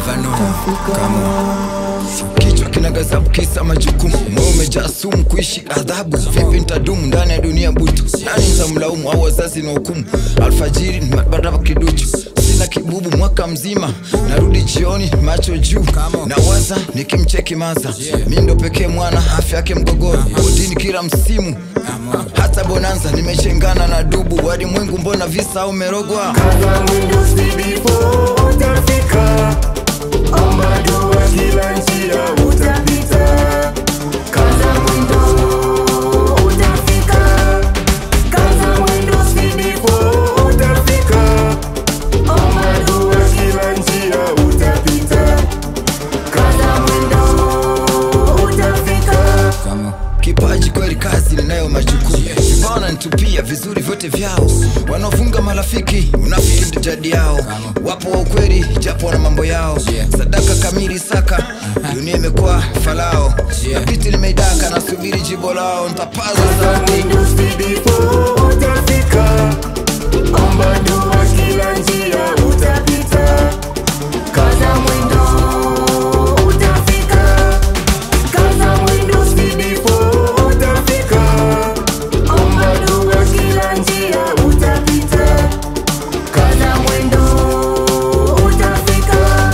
never know kama kichwa kinagazabu kisa majukumu moyo umejaa sumu kuishi adhabu vipi ntadumu ndani ya dunia butu nani ntamlaumu au wazazi na hukumu alfajiri baraba kiduchu sina kibubu mwaka mzima narudi jioni macho juu na waza nikimcheki maza mi ndo pekee mwana afya yake mgogoro odini kila msimu hata bonanza nimechengana na dubu walimwengu mbona visa au merogwa Kaza mwendo sidipo utafika, omba dua kila njia utapita. Kaza mwendo utafika, kaza mwendo sidipo utafika, omba dua kila njia utapita. Kaza mwendo utafika. kipaji kweli kazi ninayo majukumu vibao nanitupia vizuri vyote vyao wanaofunga marafiki unafiki ndo jadi yao wapo wa ukweli japo wana mambo yao sadaka kamili saka dunia imekuwa falao na piti limeidaka nasubiri jibo lao ntapaza Kaza sauti mwendo sidipo utafika, omba dua kila njia utapita. Kaza mwendo utafika, kaza mwendo sidipo utafika, omba dua kila njia utapita. Kaza mwendo utafika.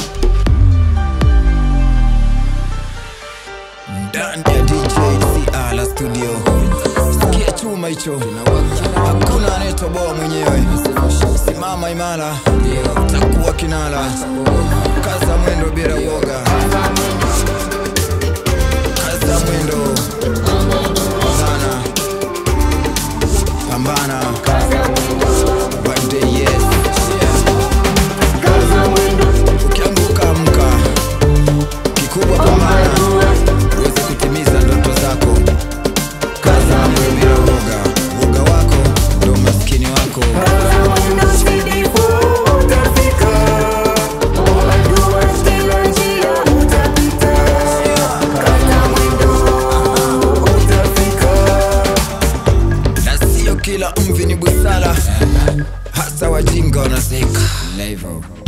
ndani ya DJCR la studio sikia chuma hicho hakuna anayetoboa mwenyewe simama imara takuwa kinala kaza mwendo bila uoga kaza mwendo sana pambana one day yes Kaza mwendo ukianguka amka kikubwa pambana uweze kutimiza ndoto zako kaza mwendo bila uoga uoga wako ndo maskini wako Kaza mwendo sidipo utafika, omba dua kila njia utapita. Kaza mwendo utafika. na sio kila mvi ni busara hasa wajinga wanaseka